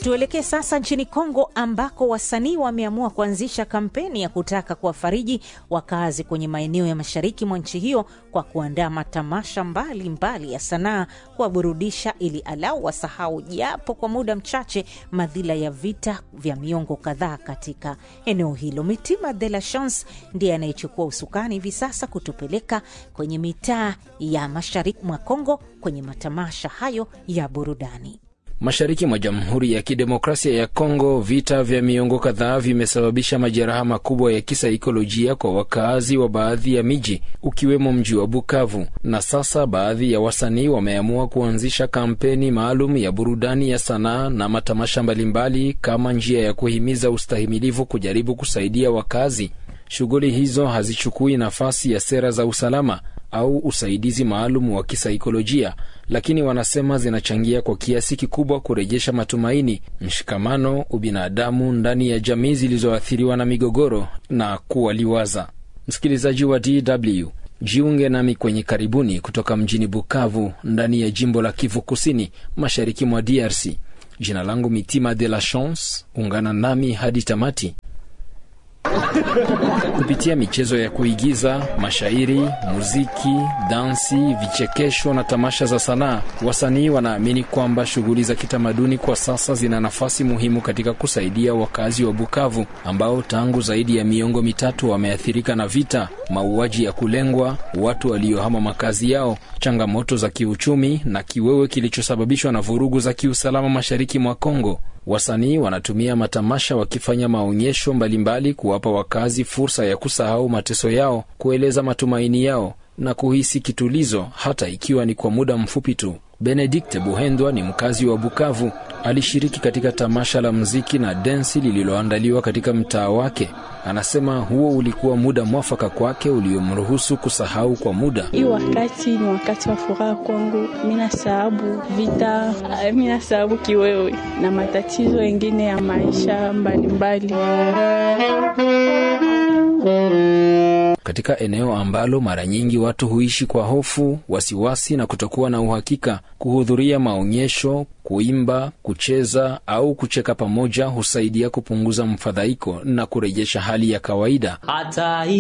Tuelekee sasa nchini Kongo ambako wasanii wameamua kuanzisha kampeni ya kutaka kuwafariji wakazi kwenye maeneo ya mashariki mwa nchi hiyo kwa kuandaa matamasha mbalimbali mbali ya sanaa kuwaburudisha, ili alau wasahau japo kwa muda mchache madhila ya vita vya miongo kadhaa katika eneo hilo. Mitima de la Chance ndiye anayechukua usukani hivi sasa kutupeleka kwenye mitaa ya mashariki mwa Kongo kwenye matamasha hayo ya burudani. Mashariki mwa Jamhuri ya Kidemokrasia ya Kongo, vita vya miongo kadhaa vimesababisha majeraha makubwa ya kisaikolojia kwa wakaazi wa baadhi ya miji ukiwemo mji wa Bukavu, na sasa baadhi ya wasanii wameamua kuanzisha kampeni maalum ya burudani ya sanaa na matamasha mbalimbali kama njia ya kuhimiza ustahimilivu, kujaribu kusaidia wakazi. Shughuli hizo hazichukui nafasi ya sera za usalama au usaidizi maalum wa kisaikolojia, lakini wanasema zinachangia kwa kiasi kikubwa kurejesha matumaini, mshikamano, ubinadamu ndani ya jamii zilizoathiriwa na migogoro na kuwaliwaza. Msikilizaji wa DW, jiunge nami kwenye karibuni kutoka mjini Bukavu ndani ya jimbo la Kivu Kusini, mashariki mwa DRC. Jina langu Mitima de la Chance, ungana nami hadi tamati. Kupitia michezo ya kuigiza, mashairi, muziki, dansi, vichekesho na tamasha za sanaa, wasanii wanaamini kwamba shughuli za kitamaduni kwa sasa zina nafasi muhimu katika kusaidia wakazi wa Bukavu ambao tangu zaidi ya miongo mitatu wameathirika na vita, mauaji ya kulengwa, watu waliohama makazi yao, changamoto za kiuchumi na kiwewe kilichosababishwa na vurugu za kiusalama mashariki mwa Kongo. Wasanii wanatumia matamasha wakifanya maonyesho mbalimbali kuwapa wakazi fursa ya kusahau mateso yao, kueleza matumaini yao na kuhisi kitulizo, hata ikiwa ni kwa muda mfupi tu. Benedict Buhendwa ni mkazi wa Bukavu. Alishiriki katika tamasha la muziki na densi lililoandaliwa katika mtaa wake. Anasema huo ulikuwa muda mwafaka kwake uliomruhusu kusahau kwa muda. Hii wakati ni wakati wa furaha kwangu, mina sababu vita, mina sababu kiwewe na matatizo mengine ya maisha mbalimbali katika eneo ambalo mara nyingi watu huishi kwa hofu, wasiwasi na kutokuwa na uhakika. Kuhudhuria maonyesho, kuimba, kucheza au kucheka pamoja husaidia kupunguza mfadhaiko na kurejesha hali ya kawaida. Hata